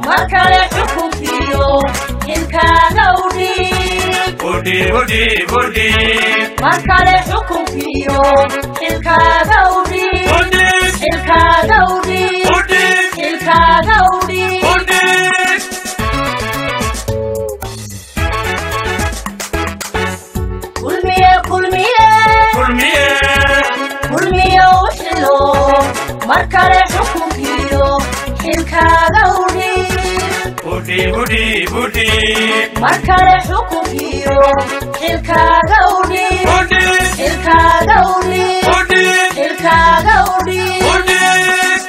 mar kale xukunkiyo xilkaaga udhiib udhiib udhiib udhiib mar kale xukunkiyo xilkaaga udhiib udhiib xilkaaga udhiib udhiib xilkaaga udhiib udhiib kulmiye kulmiye kulmiye kulmiye u xilo mar kale xukunkiyo xilkaaga udhiib udhiib udhiib udhiib mar kale xukunkiyo xilkaaga udhiib udhiib xilkaaga udhiib udhiib xilkaaga udhiib udhiib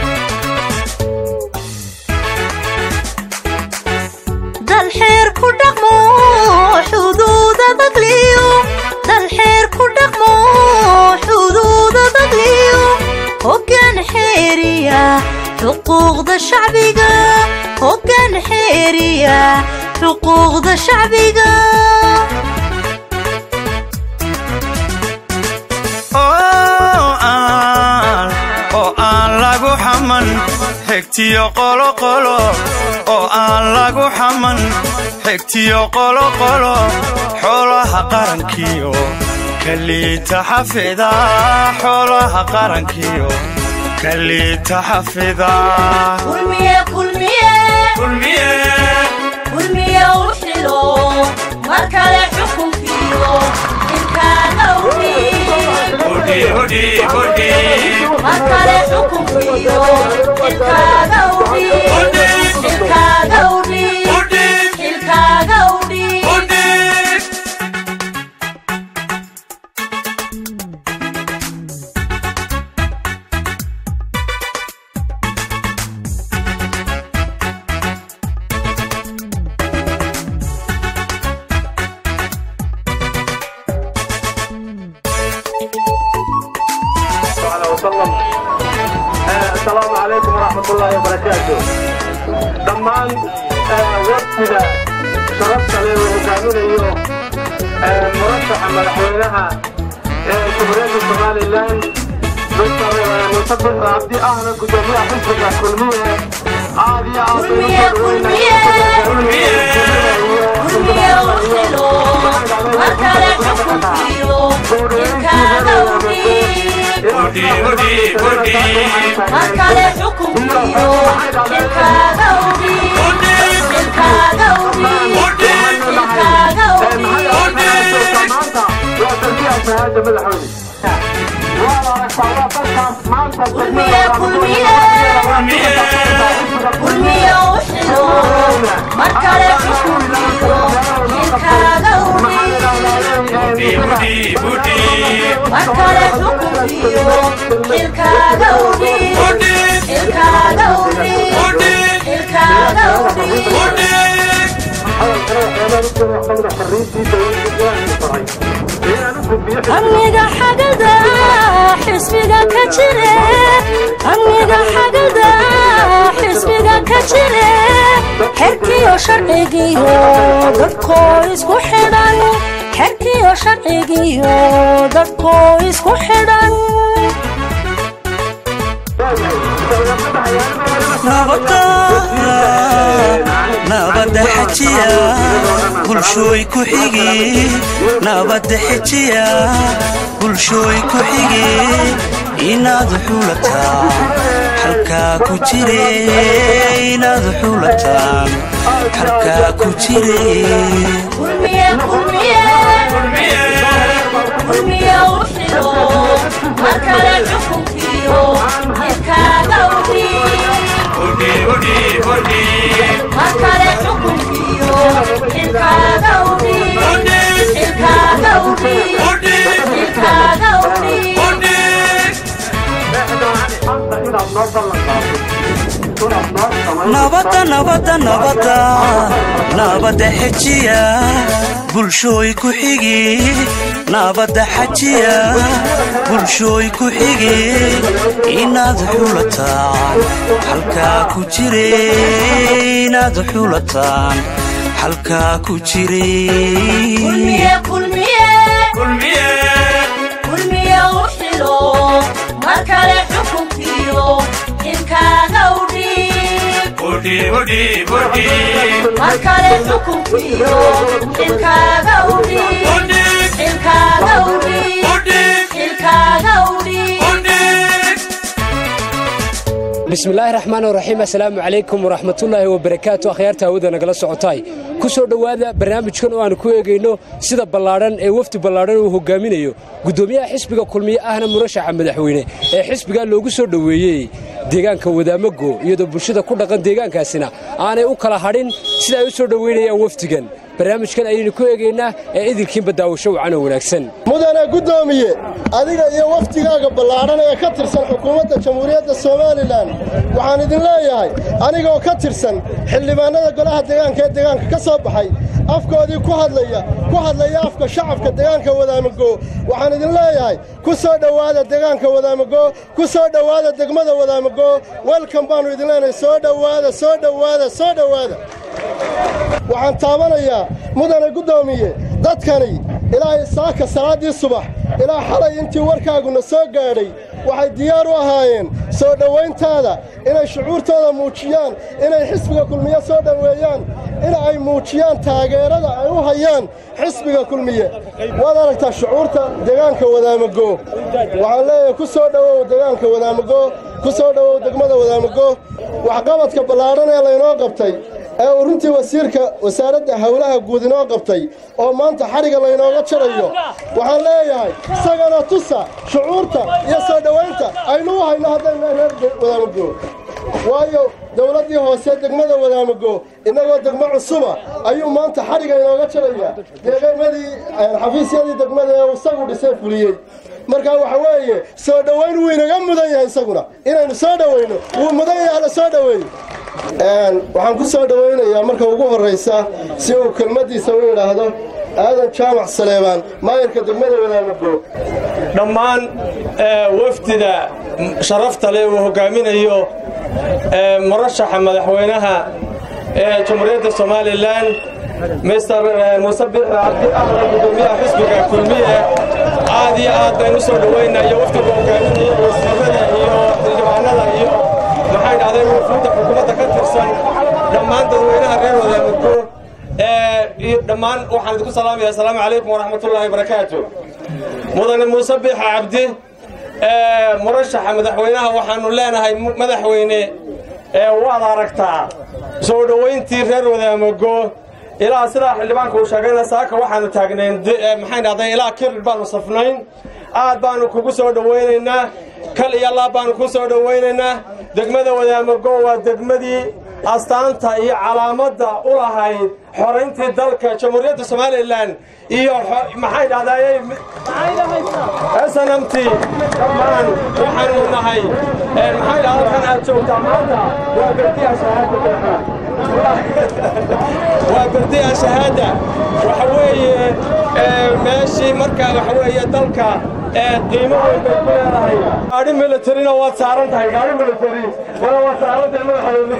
dal xeer ku dhaqmo xuduuda dagliyo dal xeer ku dhaqmo xuduuda dagliyo hoggaan xeeriya xuquuqda shacbiga hoggaan xeeriya xuquuqda shacbiga oo aan oo aan lagu xaman xigtiyo qoloqolo oo aan lagu xaman xigtiyo qoloqolo xoolaha qarankiyo kaliita xafida xoolaha qarankiyo kaliita xafida kulmiye kulmiye kulmiye kulmiye u xilo mar kale xukunkiyo xilkaaga udhiib udhiib udhiib udhiib mar kale xukunkiyo xilkaaga udhiib xilkaaga udhiib udhiib xilkaaga udhiib udhiib عليه وسلم آه، السلام عليكم ورحمة الله وبركاته دمان وقتنا شرفت لي ومكامل ايوه مرشح مدحوينها جمهورية الصومالي لان دكتور مصدق عبدي اهلا جميع حزبك كلمية عادي كلمية، كلمية. kulmiye u xilo mar kale xukunkiyo xilkaaga udhiib udhiib udhiib udhiib mar kale xukunkiyo xilkaaga udhiib xilkaaga udhiib xilkaaga udhiib kulmiye kulmiye kulmiye u xilo mar kale xukunkiyo xilkaaga udhiib udhiib udhiib udhiib mar kale xukunkiyo xilkaaga udhiib udhiib xilkaaga udhiib udhiib xilkaaga udhiib udhiib amniga xagada xisbiga ka jire amniga xagada xisbiga ka jire xerkiyo sharcigiyo dadkoo isku xidhan xerkiyo sharcigiyo dadkoo isku xidhan nabadda xajiya bulshooy ku xigi nabadda xejiya bulshooy ku xigi inaad xulataan halkaa ku jire inaad xulataan halkaa ku jire kulmiye kulmiye kulmiye u xilo mar kale xukunkiyo xilkaaga udhiib udhiib udhiib udhiib mar kale xukunkiyo xilkaaga udhiib xilkaaga udhiib udhiib xilkaaga udhiib udhiib nabadda nabadda nabadda nabadda xejiya bulshooy ku xigi nabadda xajiya bulshooy ku xigi inaad xulataan halkaa ku jire inaad xulataan halkaa ku jire kulmiye kulmiye kulmiye kulmiye u xilo mar kale xukunkiyo xilkaaga udhiib udhiib udhiib udhiib mar kale xukunkiyo xilkaaga udhiib udhiib xilkaaga udhiib udhiib xilkaaga udhiib udhiib bismillaahi raxmaan raxiim assalaamu calaykum waraxmatullaahi wabarakaatu akhyaarta hawada nagala socotaay ku soo dhowaada barnaamijkan oo aan ku eegayno sida ballaadhan ee wafdi ballaadhan uu hogaaminayo guddoomiyaha xisbiga kulmiye ahna murashaxa madaxweyne ee xisbigaa loogu soo dhoweeyey deegaanka wadaamago iyadoo bulshada ku dhaqan deegaankaasina aanay u kala hadhin sida ay u soo dhoweynayaan wafdigan barnaamijkan ayaynu ku eegaynaa ee idinkiinba daawasho wacan oo wanaagsan mudane guddoomiye adiga iyo wafdigaaga ballaadhan ee ka tirsan xukuumadda jamhuuriyadda somalilan waxaan idin leeyahay anigoo ka tirsan xildhibaannada golaha deegaanka ee deegaanka ka soo baxay afkoodii ku hadlaya ku hadlaya afka shacabka deegaanka wadaamago waxaan idin leeyahay ku soo dhowaada deegaanka wadaamago ku soo dhowaada degmada wadaamago welkan baannu idin leenahay soo dhowaada soo dhowaada soo dhowaada waxaan taabanayaa mudane guddoomiye dadkani ilaa saaka salaaddii subax ilaa xalay intii warkaaguna soo gaadhay waxay diyaar u ahaayeen soo dhowayntaada inay shucuurtooda muujiyaan inay xisbiga kulmiye soo dhoweeyaan in ay muujiyaan taageerada ay u hayaan xisbiga kulmiye waad aragtaa shucuurta deegaanka wadaamago waxaan leeyahay ku soo dhowow deegaanka wadaamago ku soo dhowow degmada wadaamago waxqabadka ballaadhan ee laynoo qabtay ee uu runtii wasiirka wasaaradda howlaha guud inoo qabtay oo maanta xadhigga laynooga jarayo waxaan leeyahay isagana tusa shucuurta iyo soo dhowaynta aynu u hayno haddayna reer wadaamago waayo dowladdii hoose degmada wadaamago innagoo degmo cusuba ayuu maanta xadhigga inooga jaraya deegamadii xafiisyadii degmada ee uu isagu dhisay fuliyey markaa waxa weeye soo dhowayn wuu inaga mudan yahay isaguna inaynu soo dhowayno wuu mudan yahay la soo dhoweeyo waxaan ku soo dhowaynayaa marka ugu horraysa si uu kelmaddiisa u yidhaahdo aadan jaamac saleebaan maayarka degmada wadaamago dhammaan wafdida sharafta leh uu hogaaminayo murashaxa madaxweynaha ee jamhuuriyadda somalilan mister muuse biixi cabdi ahna guddoomiyaha xisbiga kulmiye aad iyo aad baynu soo dhowaynayo wafdiga hogaaminaya wasiirada iyo xildhibaanada iyo maxay dhahday wafuudda xukuumadda ka tirsan dhammaan dadweynaha reer wadaamago iyo dhammaan waxaan idinku salaamaya assalaamu calaykum waraxmatullaahi wabarakaatu mudane muuse biixa cabdi murashaxa madaxweynaha waxaannu leenahay madaxweyne waad aragtaa soo dhowayntii reer wadaamago ilaa sidaa xildhibaanka uu sheegayna saaka waxaannu taagnayn maxay dhahday ilaa kirir baannu safnayn aad baannu kugu soo dhowaynaynaa kal iyo laab baannu ku soo dhowaynaynaa degmada wadaamago waa degmadii astaanta iyo calaamadda u lahayd xorayntii dalka jamhuuriyadda somalilan iyo maxay dhahdaayey snmt dhammaan waxaanu nahay maxay dhahda halkan aad joogtaa maanta waa berdiya shahaada waa berdiya shahaada waxa weeye meeshii marka waxa weeye dalka qiimo weyn bay ku leedahay gaadhi militarina waad saaran tahay gaadhi military wala waad saaran tahay madaxweyne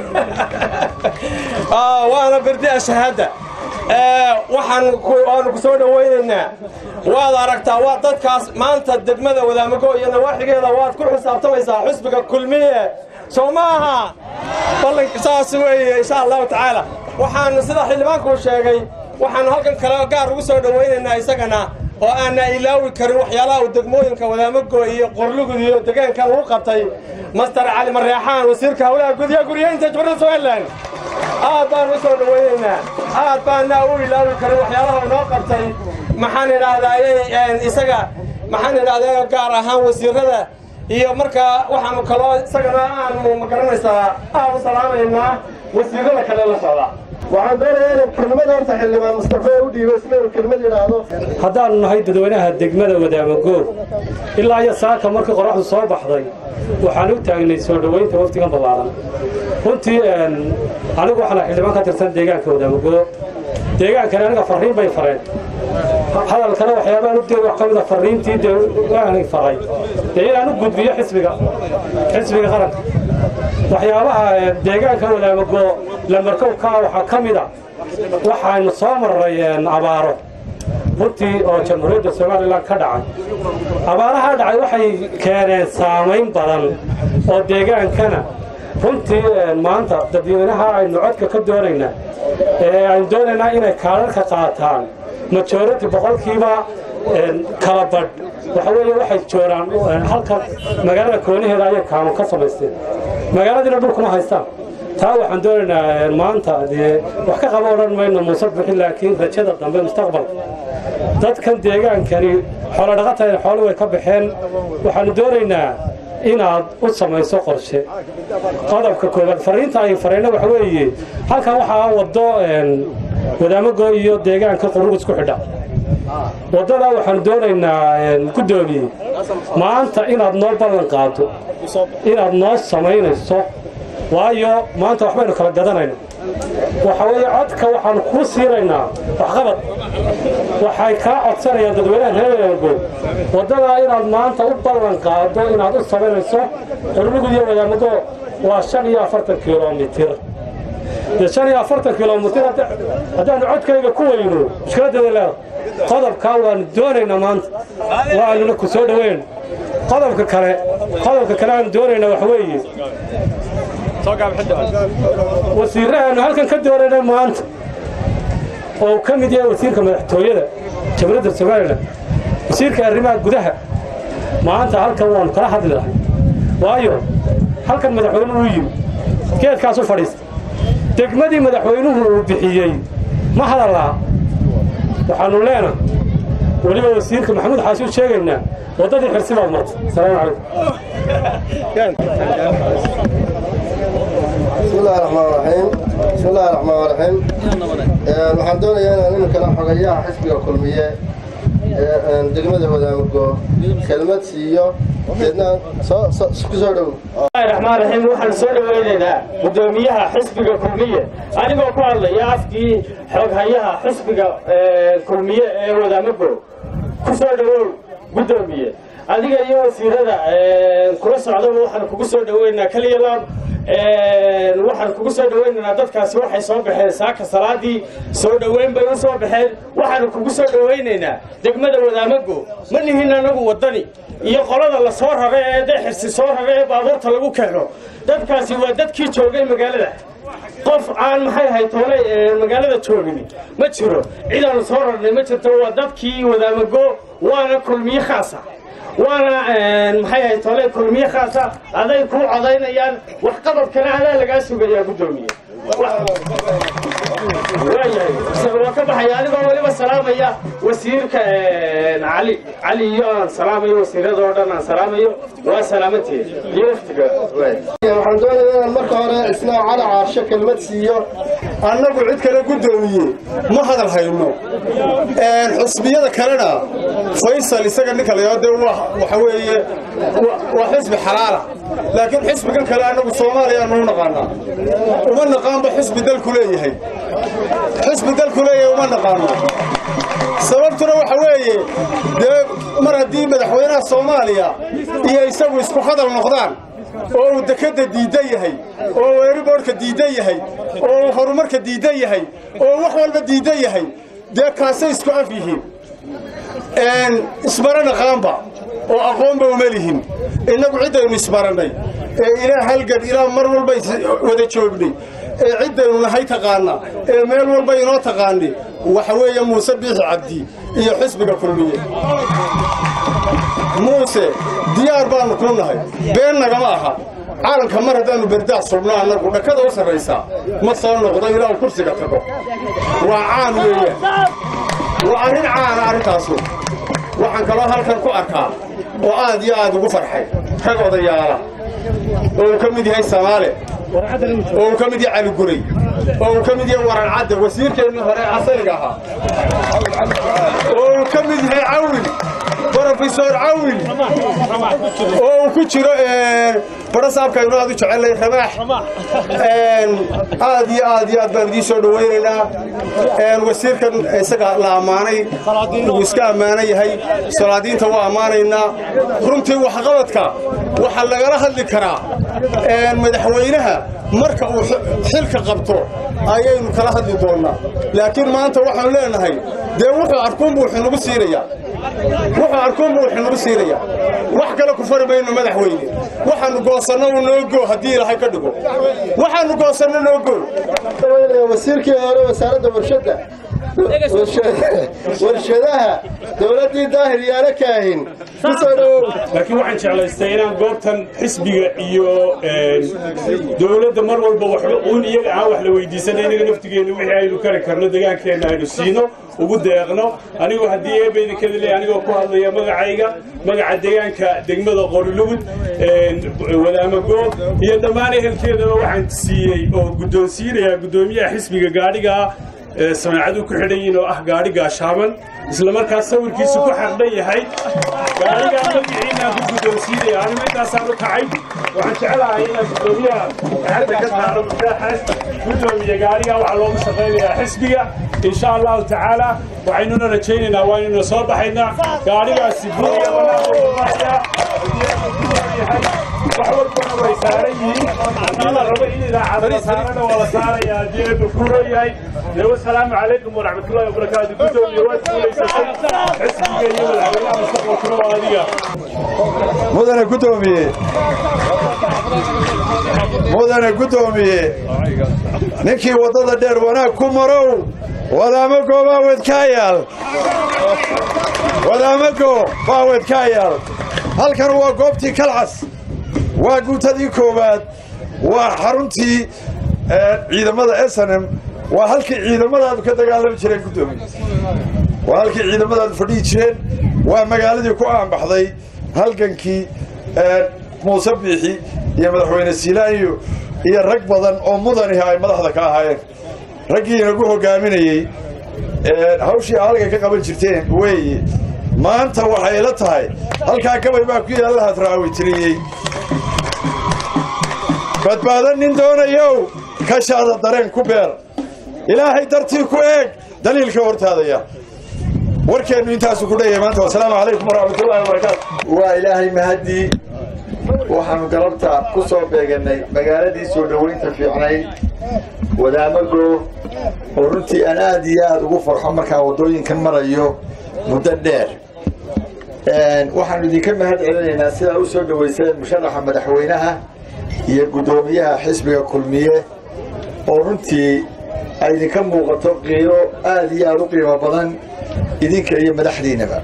waana berdiya shahaada waxaan waanu ku soo dhowaynaynaa waad aragtaa waa dadkaas maanta degmada wadaamago iyo nawaaxigeeda waad ku xisaabtamaysaa xisbiga kulmiye soo ma aha ballan saas weeye insha allahu tacaala waxaanu sida xildhibaanku sheegay waxaanu halkan kale gaar ugu soo dhowaynaynaa isagana oo aanna ilaawi karin waxyaalaha uu degmooyinka wadaamago iyo qorlugud iyo degaankan uu qabtay master cali mareexaan wasiirka howlaha gudiya guryeynta jamhuuriyadda somalilan aad baan u soo dhowaynaynaa aad baana u ilaawi karin waxyaalaha uu noo qabtay maxaan idhaahdayey isaga maxaan idhahday gaar ahaan wasiirada iyo markaa waxaanu kaloo isagana aanu magaranaysaa aad u salaamaynaa wasiirada kale la socda waxaan doonayaa inaan kelmada horta xildhibaan mustafe u dhiibo isna uu kelmad yidhaahdo haddaannu nahay dadweynaha degmada wadaamago ilaa iyo saaka markii qoraxdu soo baxday waxaan u taagnay soo dhowaynta waftigan ballaaran runtii anigu waxaan xildhibaan ka tirsan deegaanka wadaamago deegaankani aniga farriin bay fareen hadalkana waxyaabaan u deeg wax ka mida farriintii dee waanay faray dee inaan u gudbiyo xisbiga xisbiga qaranka waxyaabaha deegaanka wadaamago lamarkowkaa waxaa ka mida waxaynu soo marray abaaro runtii oo jamhuuriyadda somalilan ka dhacay abaaraha dhacay waxay keeneen saamayn badan oo deegaankana runtii maanta dadweynaha aynu codka ka doonaynaa ee aynu doonaynaa inay kaalarka qaataan majority boqolkiiba kala badh waxa weeye waxay jooraan halka magaalada koonaheeda ayay kaamun ka samaysteen magaaladiina dhulkuma haystaan taa waxaan doonaynaa maanta dee wax ka qaba odhan mayno muuse bixin laakiin rajada dambe mustaqbalka dadkan deegaankani xoolo dhaqata xoolo way ka baxeen waxaanu doonaynaa inaad u samayso qorshe qodobka koowaad fariinta ay farayna waxa weeye halkan waxaa waddo wadaamago iyo deegaanka qurug isku xidha waddadaa waxaanu doonaynaa guddoomiye maanta inaad noo ballan qaado inaad noo samaynayso waayo maanta waxbaynu kala gadanayna waxa weeye codka waxaanu kuu siinaynaa waxqabad waxay kaa codsanayaan dadweynaha reergo waddadaa inaad maanta u ballan qaado inaad u samaynayso qurlugud iyo wadaamago waa shan iyo afartan kilomitir dee shan iyo afartan kilomitir haddaanu codkayga ku weyno mushkiladeeda leeda qodobkaa waanu doonaynaa maanta waanuna ku soo dhoweyn qodobka kale qodobka kale aanu doonaynaa waxa weeye wasiirahaanu halkan ka doonaynay maanta oo ka mid yahay wasiirka madaxtooyada jamhuuriyadda somalilan wasiirka arrimaha gudaha maanta halkan waanu kala hadli lahay waayo halkan madaxweynuhu uu yimi geedkaas u fadhiista degmadii madaxweynuhu uu bixiyey ma hadallaa waxaanu leenahay weliba wasiirka maxamuud xaasi u sheegaynaa waddadii xirsi baad martay asalaamu بسم الله الرحمن الرحيم بسم الله الرحمن الرحيم waxaan doonayaa inaan iminkana xogayaha xisbiga kulmiye ee degmada wadaamago kelmad siiyo deedna ku soo dhow raxmaan raxiim waxaan soo dhoweynaynaa guddoomiyaha xisbiga kulmiye anigoo ku hadlaya afkii xoghayaha xisbiga kulmiye ee wadaamago ku soo dhowow guddoomiye adiga iyo wasiirada kula socdaba waxaan kugu soo dhoweynaynaa keliya laab waxaan kugu soo dhoweynaynaa dadkaasi waxay soo baxeen saaka salaadii soo dhoweyn bay u soo baxeen waxaanu kugu soo dhoweynaynaa degmada wadaamago ma nihin anagu waddani iyo qolada la soo rara ee dexirsi soo rara ee baabuurta lagu keeno dadkaasi waa dadkii joogay magaalada qof aan maxay ahayd toole magaalada joogin ma jiro cidaanu soo rarnay ma jirto waa dadkii wadaamago waana kulmiye khaasa waana maxay ahayd tole kulmiye khaasa aday ku codaynayaan waxqabadkana adaa lagaa sugayaa guddoomiye waayahay waa ka baxaya adigoo weliba salaamaya wasiirka cali cali iyo aan salaamayo wasiirada oo dhan aan salaamayo waa salaamanteed iyo waftiga waxaan doonayaa inaan marka hore isna cali caarsho kelmad siiyo annagu cid kale guddoomiye ma hadal hayno xusbiyada kalena faysal isaga ninka layaa dee waxa weeye waa xisbi xalaala laakiin xisbigan kale annagu soomaaliya nu naqaanaa uma naqaanba xisbi dalku leeyahay xisbi dalku leeyahay uma naqaano sababtuna waxa weeye dee mar haddii madaxweynaha soomaaliya iyo isagu isku hadal noqdaan oo uu dekadda diidan yahay oo uu eriboorhka diidan yahay oo uu horumarka diidan yahay oo wax walba diidan yahay dee kaasay isku af yihiin ismara naqaanba oo aqoonba uma lihin innagu ciddaynu ismarannay ee ilaa halgan ilaa mar walba wada joognay ee ciddaynu nahay taqaana ee meel walba inoo taqaani waxa weeye muuse biixi cabdi iyo xisbiga kulmiye muuse diyaar baannu kuu nahay been nagama aha caalanka mar haddaannu berdaas subno annagu dhakada u sarraysaa ma soo noqdo ilaa uu kursiga tago waa caan weeyaan waa arrin caana arrintaasu waxaan kaloo halkan ku arkaa oo aad iyo aad ugu farxay rag odayaala oo uu ka mid yahay samaale oo uu ka mid yahay caliguray oo uu ka mid yahay waran cadde wasiirkeennii hore asaliga ahaa oo uu ka mid yahay cawil brofesor cawil oo uu ku jiro barasaabkaynu aad u jecelnay ramaax aad iyo aad iyo aad baan idiin soo dhowaynaynaa wasiirkan isaga la ammaanay wuu iska ammaanan yahay salaadiinta waa ammaanaynaa runtii waxqabadka waxaa lagala hadli karaa madaxweynaha marka uu xilka qabto ayaynu kala hadli doonnaa laakiin maanta waxaanu leenahay dee wuxuu arkuunbu wuxuu nagu siinayaa wuxuu arkuunbu wuxuu nagu siinayaa wax kale ku fari mayno madaxweyne waxaannu goosanno uu noo goo haddii ilaahay ka dhigo waxaannu goosanno noo goo wasiirkii hore wasaaradda warshadda warshadaha dowladdii daahir yaala kaahin kusoo dhowow laakiin waxaan jeclaystay inaan goobtan xisbiga iyo dowladda mar walba waxba uun iyaga aan wax la weydiisana inaga naftigeenna wixii aynu kari karno degaankeenna aynu siino ugu deeqno anigoo haddii eebaydinkeeda leeyahay anigoo ku hadlaya magacayga magaca deegaanka degmada qorilugud wadaamagoo iyo dhammaan ehelkeedaba waxaan siiyey oo guddoonsiinayaa guddoomiyaha xisbiga gaadhiga samaacadu ku xidhan yihiin oo ah gaadhi gaashaaman isla markaas sawirkiisu ku xardhan yahay gaadhigaa magaciinaan ku guddoonsiinaya anigu intaasaan u kacay waxaan jecelahay inaan guddoomiyaha gacanta ka saaro mutaaxaas guddoomiye gaadhigaa waxaa loogu shaqaynayaa xisbiga insha allahu tacaala waxaynuna rajaynaynaa waanuna soo baxaynaa gaadhigaasi buuya wanaagaya wax walbana way saaran yihiin haddii la rabo in idaacad la saarana waa la saarayaa haddii eebba ku leeyahay wasalaamu calaykum waraxmatullahi wabarakaatu guddoomiye waad guulaysatay xisbiga iyo madaxweynaha mustaqbalkuna waa adiga mudane guddoomiye mudane guddoomiye ninkii waddada dheer wanaag ku marow wadaamago baawed kaa yaal wadaamago baawed kaa yaal halkan waa goobtii kalcas waa guutadii koowaad waa xaruntii ciidamada snm waa halkii ciidamadaadu ka dagaalami jireen guddoomiye waa halkii ciidamadaadu fadhihi jireen waa magaaladii ku aanbaxday halgankii muuse biixi iyo madaxweyne siilaayo iyo rag badan oo mudanihi ay madaxda ka ahaayeen raggii inagu hogaaminayey hawshii halka ka qaban jirteen weeye maanta waxay la tahay halkaa gabay baa ku yaalla hadraawitiriyey badbaado nin doonayow kashaada dareen ku beer ilaahay dartii ku eeg daliilka hortaadaya warkeennu intaasu ku dheeyahay maanta wasalaamu calaykum waraxmatullahi wabarakaatu waa ilaahay mahaddii waxaannu galabta ku soo beegannay magaaladii soo dhowaynta fiicnayd wadaamago oo runtii aan aad iyo aad ugu farxo markaan waddooyinkan marayo muddo dheer waxaannu idinka mahad celinaynaa sidaa u soo dhowayseen musharaxa madaxweynaha iyo guddoomiyaha xisbiga kulmiye oo runtii ay idinka muuqato qiiro aad iyo aad u qiimo badan idinka iyo madaxdiinnaba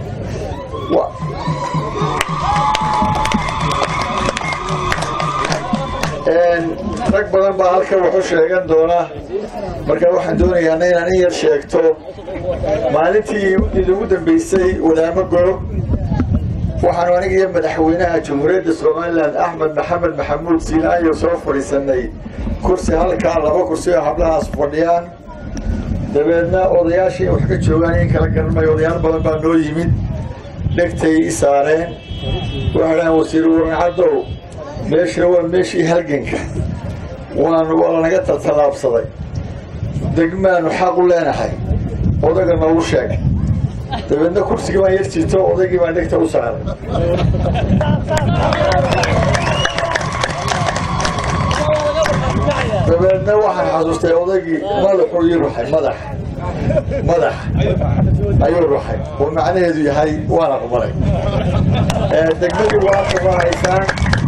rag badan baa halkan waxu sheegan doona marka waxaan doonayaana inaan in yar sheegto maalintii idigu dambaysay wadaamago waxaanu aniga iyo madaxweynaha jamhuuriyadda somalilan axmed maxamed maxamuud siinaayo soo fadhiisannay kursi halkaa laba kursi oo hablahaas fadhiyaan dabeedna odayaashii wax ka joogaan in kala garanmayo odayaal badan baa noo yimid dhegtay i saareen waxay dhahaan wasiir warancaddow meeshuna waa meeshii halganka waanu waa lanaga taltallaabsaday degmaanu xaq u leenahay odaga noogu sheeg dabeedna kursigii baan yar jirto odaygii baan dhegta u saaray dabeedna waxaan xasuustay odaygii madaxuu ii ruxay madax madax ayuu ruxay oo macnaheedu yahay waan aqbalay degmadii waa qabanaysaan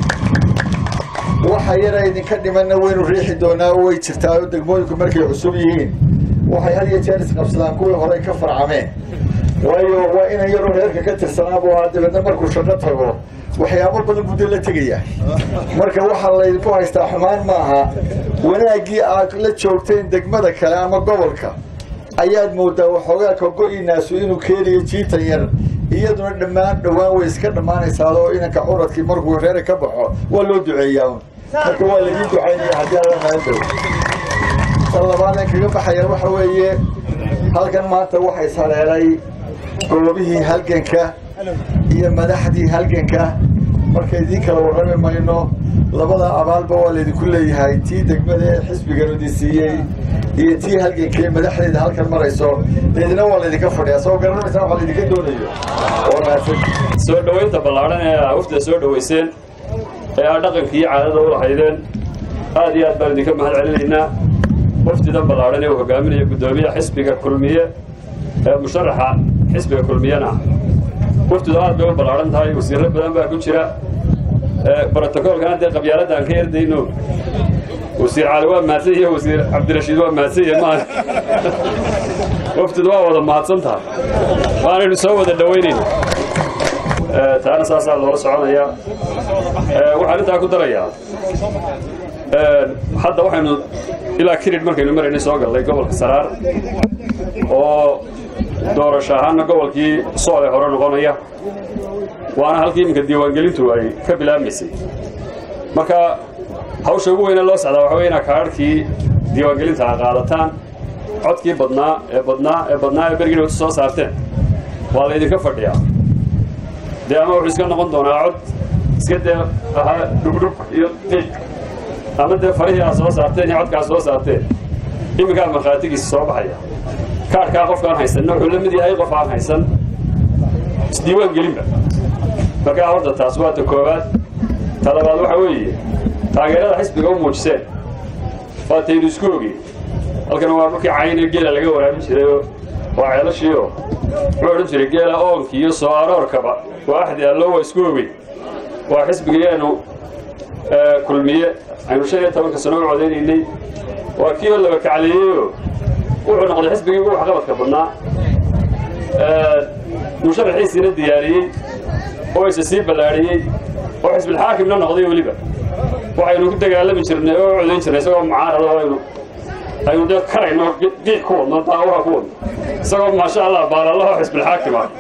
waxa yara idinka dhimanna waynu riixi doonaa oo way jirtaa oo degmooyinku markay cusub yihiin waxay had iyo jeer isqabsadaan kuwii horey ka farcameen waayo waa inan yaroo reerka ka tirsanaabuu ahaa dabeedna markuu shaqo tago waxyaabo badan buu dee la tegaya marka waxaa laydinku haystaa xumaan maaha wanaaggii aad la joogteen degmada kale ama gobolka ayaad moodaa waxoogaa kago-inaasu inuu keenayo jiitan yar iyaduna dhammaan dhowaan way iska dhammaanaysaa oo inanka curadkii markuu reera ka baxo waa loo duceeyaa un marka waa laidin ducaynaya haddii alla maandow tan labaadan kaga baxaya waxa weeye halkan maanta waxay saleelay goobihii halganka iyo madaxdii halganka marka idiin kala warrami mayno labada abaalba waa laydinku leeyahay tii degmada ee xisbiganu idin siiyey iyo tii halgankee madaxdeeda halkan marayso idina waa laydinka fadhiyaa soo garanaysaa waxa laydinka doonayo soo dhowaynta ballaadhan ee aa wafda soo dhowayseen ee aa dhaqanka iyo caadada u lahaydeen aad iyo aad baan idinka mahad celinaynaa wafdidan ballaadhan ee uu hogaaminaya guddoomiyaha xisbiga kulmiye ee musharaxa xisbiga kulmiyana wafdidu aad bay u ballaadhan tahay wasiirro badan baa ku jira brotocoolkana dee qabyaaladda aan ka yardayno wasiir cali waa mahadsan yahe wasiir cabdirashiid waa mahadsan yahe maaha waftidu waa wada mahadsan tahay waanaynu soo wada dhowaynayna taana saasaa loola soconayaa waxaan intaa ku darayaa hadda waxaynu ilaa kirid markaynu maraynay soo gallay gobolka saraar oo doorasho ahaanna gobolkii soole hore noqonaya waana halkii iminka diiwaangelintu ay ka bilaabmaysay marka hawsha ugu weyne loo socdaa waxa wey inaa kaadhkii diiwaangelinta a qaadataan codkii badnaa ee badnaa ee badnaa ee bergina wata soo saarteen waa laydinka fadhiyaa dee ama wuxuu iska noqon doonaa cod iska dee ahaa dhugdhug iyo qiiq ama dee farihii aad soo saarteen iyo codkaa soo saarteen iminkaa markhaatigiisa soo baxaya kaadhkaa qofkaan haysanna wuxuu la mid yahay qof aan haysan isdiiwaan gelinba markaa horta taas waa ta koowaad ta labaad waxa weeye taageerada xisbiga u muujiseen waa taynu isku ogeyn halkan waa dhulkii cayne geela laga waraabin jirayoo waa ceelashiioo wuxuu odhan jiray geela oonkii iyo soo aroorkaba waa axdi allo waa isku ogeyn waa xisbigayaanu kulmiye aynu shan iyo tobanka sano u codaynaynay waa kii oo laba kacleeyeyoo wuxuu noqday xisbigii ugu waxqabadka badnaa musharaxiisiina diyaariyey oo isa sii ballaadhiyey oo xisbilxaakimna noqday weliba waxaynu ku dagaalami jirnay oo codayn jirnay isagoo mucaarada aynu aynu dee karayno qiiq ku wadno daawaha ku wadno isagoo maasha allah baalallaho xisbilxaakim ah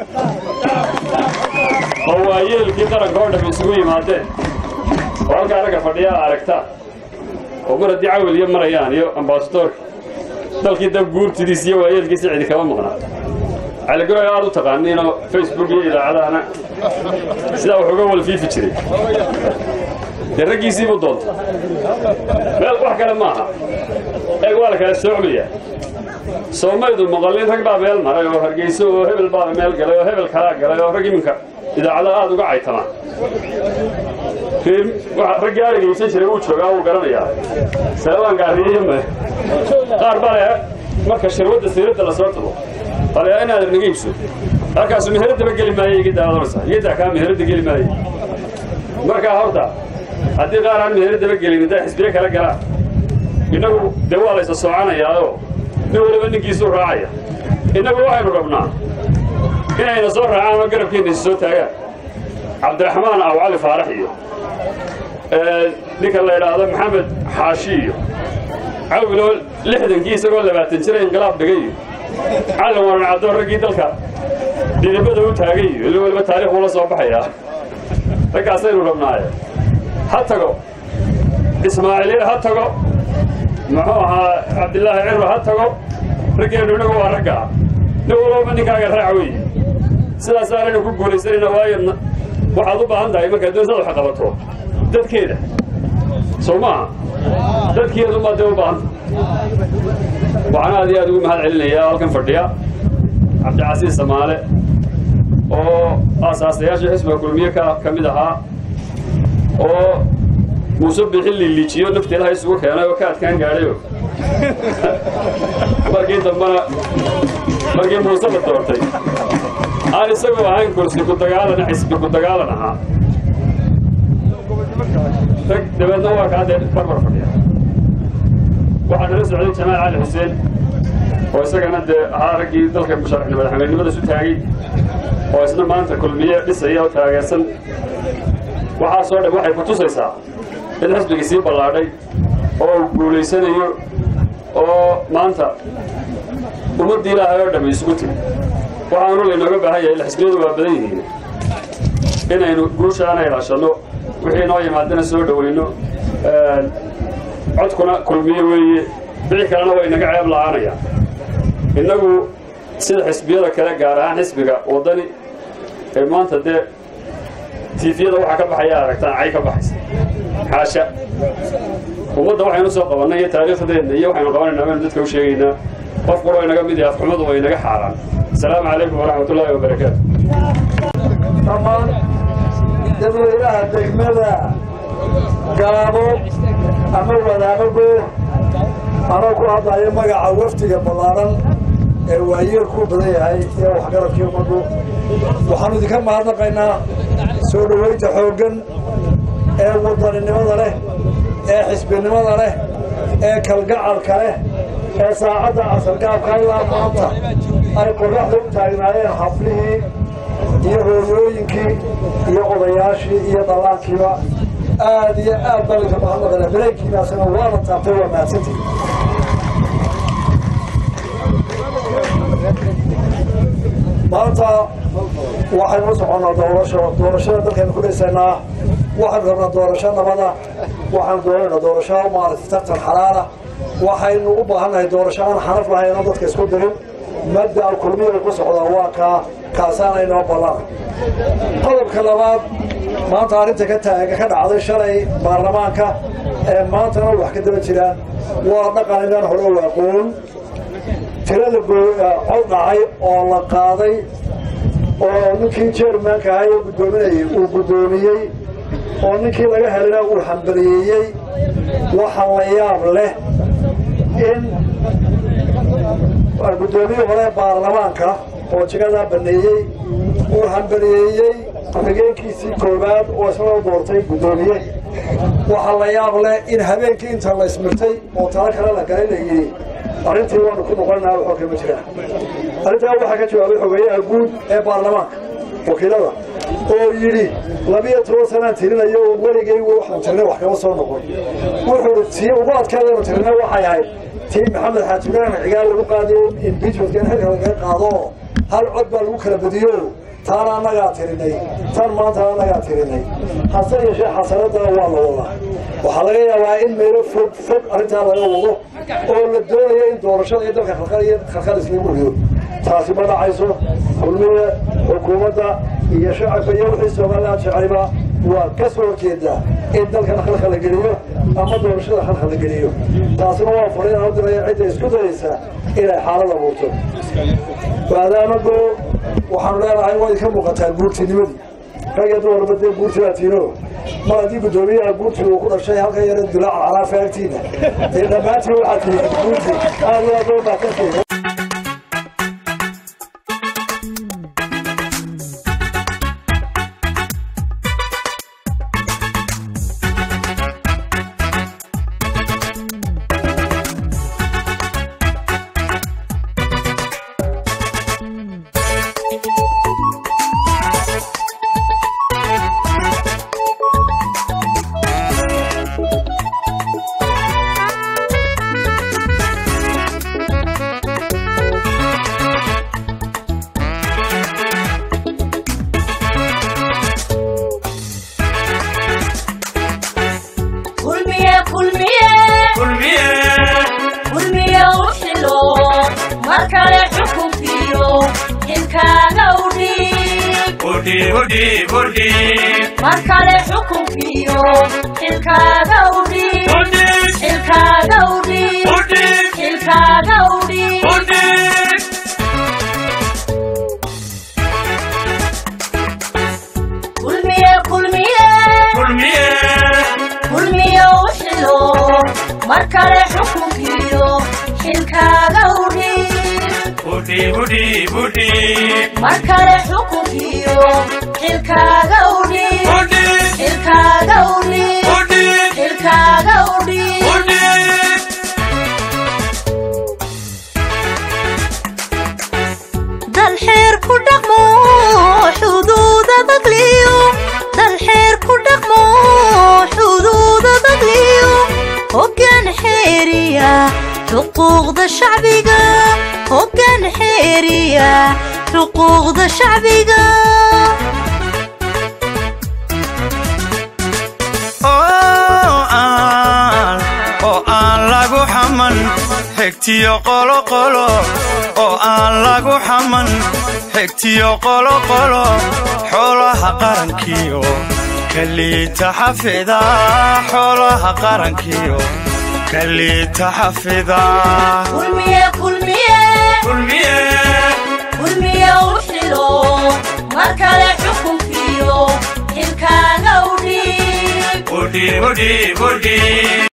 oo waa yeelkii qaranka oo dham isugu yimaadeen oo halkaa ragga fadhiyaa aragtaa oo mar haddii cawil iyo marayaan iyo ambasadoorka dalkii dab guurtidiis iyo waayeelkiisi cidi kama maqnaa caligoy aad u taqaaniinoo facebook iyo idaacadahana sidaa wax uga walfiifi jiray dee raggiisiibuu doonta meel wax kale maaha eeg waa la kala soocmayaa soomaydu maqallin rag baa meel maray oo hargeyso oo hebel baa meel galay oo hebel kalaa galay oo rag iminka idaacadaha aad uga caytamaan raggii arigaysan jiray wuu joogaa wuu garanayaa salawaan gaariyeyo me qaar baa le marka shirwadda siiradda la soo tago bale inaad naga iibso halkaasu meheradaba geli maayo iga daadanaysa iyadaa kaa meheradda geli maayo markaa horta haddii qaar aan meheradaba gelin hadday xisbiye kala galaan innagu dee waa laysa soocanayaao nin waliba ninkiisuu raacaya innagu waxaynu rabnaa inayna soo raacaan oo garabkeenna is soo taagaan cabdiraxmaan aw cali faarax iyo ninka la idhaahdo maxamed xaashi iyo cawiloo lixdankii isagoo labaatan jira inqilaab dhigay iyo callin waran caddoon raggii dalka dhidibada u taagay iyo ila waliba taariikh ula soo baxayaa raggaasaynu rabnaaye ha tago ismaaciiliya ha tago muxuu ahaa cabdilaahi cirro ha tago raggeennu inagu waa raggaa nin walbaba ninkaaga raac weeye sidaasaanaynu ku guulaysanayna waayo waxaad u baahan tahay markaad doonsaad wax qabato dadkeeda soo maaha dadkeedu baad dee u baahanta waxaan aad iyo aad ugu mahad celinayaa halkan fadhiya cabdicasiis samaale oo aasaasayaashii xisbiga kulmiye ka ka mid ahaa oo muuse bixin liiliijiyo nafteedaha isugu keenay oo ka adkaan gaadhayo markii dambena markii muuse la doortay aan isagu ahayn kursi ku dagaalana xisbi ku dagaalan ahaa rag dabeedna waa kaa dee barbar fadhiya waxaa nala socday jamaal cali xuseen oo isagana dee ahaa raggii dalka musharaxni madaxweynenimada isu taagay oo isna maanta kulmiye dhisaya oo taageersan waxaasoo dhan waxay ku tusaysaa in xisbigii sii ballaadhay oo uu guulaysanayo oo maanta ummaddii ilaahay oo dhammi isugu timi waxaanu laynooga baahan yahay ila xisbiyadu waa badan yihiin inaynu guushaana ilaashanno wixii noo yimaadana soo dhowayno codkuna kulmiye weeye wixii kalena waa inaga ceeb la'aanaya innagu sida xisbiyada kale gaar ahaan xisbiga waddani ee maanta dee tiifiyada waxaa ka baxaya aragtaan cay ka baxaysa xaasha ummadda waxaynu soo qabannay iyo taariikhdeenna iyo waxaynu qabanaynaa baynu dadka u sheegaynaa qof quroo inaga mid yahay afxumadu waa inaga xaaraan asalaamu calaykum waraxmat ullaahi wabarakaatu dhammaan dadweynaha degmada gaabo ama wadaamago anoo ku hadlayo magaca wafdiga ballaaran ee waayeelku badan yahay iyo waxgarabkii ummaddu waxaanu idinka mahadnaqaynaa soo dhowaynta xooggan ee wadaninimada leh ee xisbinimada leh ee kalgacalka leh ee saacadda casargaabka ilaa maanta ay qorraxda u taagnaayeen xaflihii iyo hooyooyinkii iyo odayaashii iyo dhallaankiiba aad iyo aad baa idinka mahadnaqana dareenkiinaasina waana taabtay waa mahadsantii maanta waxaynu u soconnaa doorasho doorashada dalkaynu ku dhisaynaa waxaynu rabnaa doorasho nabada waxaynu doonaynaa doorasho maaragtay tartan xalaala waxaynu u baahannahay doorasho aan xanaf lahayn oo dadka isku dirin madda kulmiya ku socdaa waa kaa kaasaana inoo ballan qodobka labaad maanta arrinta ka taaga ka dhacday shalay baarlamaanka ee maantana wax ka daba jiraan waa dhaqan inaan hore u aqoon tirada cod dhacay oo la qaaday oo ninkii jermanka ahay oo guddoominayay uu guddoomiyey oo ninkii laga helana uu hambaliyeeyey waxa la yaab leh in guddoomiyii hore baarlamaanka oo jigadaa baneeyey uu hambaliyeeyey ku-xigeenkiisii koowaad oo isna u doortay guddoomiye waxaa la yaab leh in habeenkii inta la ismirtay oo talo kale la galay la yidhi arrintii waanu ku noqonnaa waxoo kama jiraan arrintaa waxaa ka jawaabay xogeeyaha guud ee baarlamaanka wakiilada oo yidhi labiyo toban sanaan tirinayo oo weligay waxaan tirnay wax kama soo noqon wuxuu tii ugu adkaadaynu tirnay waxay ahayd tii maxamed xaaji ibraahim cigaal lagu qaadiyey impeachmentka in xilka lagaga qaado hal cod baa lagu kala badiyo taana annagaa tirinay tan maanta annagaa tirinay hase yeeshee xasanadana waa la wadaa waxaa laga yaabaa in meelo fog fog arrintaa laga wado oo la doonayo in doorashada iyo dalka khalkhalis lagu rido taasi ma dhacayso kulmiye xukuumadda iyo shacabka iyo wixii somaliland jeceliba waa ka soo horjeedaa in dalkana khalkhal la geliyo ama doorashada khalkhal la geliyo taasina waa fariin u diraya cidda isku dayaysa inay xaalad abuurto maadaamago waxaanu leenahay waa idinka muuqataa guurtinimadii rag iyo dumarba dee guurtidaa tiino mar haddii guddoomiyaha guurti uu ku dhashay halkan yara dilaaca calaafa agtiina dee dhammaantiin waxaa tihi guurti aad iyo aad loo mahadsantihi kulmiye kulmiye kulmiye kulmiye u xilo mar kale xukunkiyo ilkaaga udhiib udhiib udhiib udhiib mar kale xukunkiyo ilkaaga udhiib Udhiib. ilkaaga udhiib Udhiib. ilkaaga udhiib udhiib kulmiye kulmiye kulmiye kulmiye u xilo mar kale xukunkiyo xilkaaga udhiib udhiib udhiib udhiib mar kale xukunkiyo xilkaaga udhiib udhiib xilkaaga udhiib udhiib xilkaaga udhiib udhiib dal xeer ku dhaqmo xuduuda dagliyo dal xeer ku dhaqmo xuduuda dagliyo hoggaan xeeriya xuquuqda shacbiga hoggaan xeeriya xuquuqda shacbiga oo aan oo aan lagu xaman xigtiyo qoloqolo oo aan lagu xaman xigtiyo qoloqolo xoolaha qarankiyo kaliita xafida xoolaha qarankiyo kaliita xafida kulmiye kulmiye kulmiye kulmiye u xilo mar kale xukunkiyo xilkaaga udhiib udhiib udhiib udhiib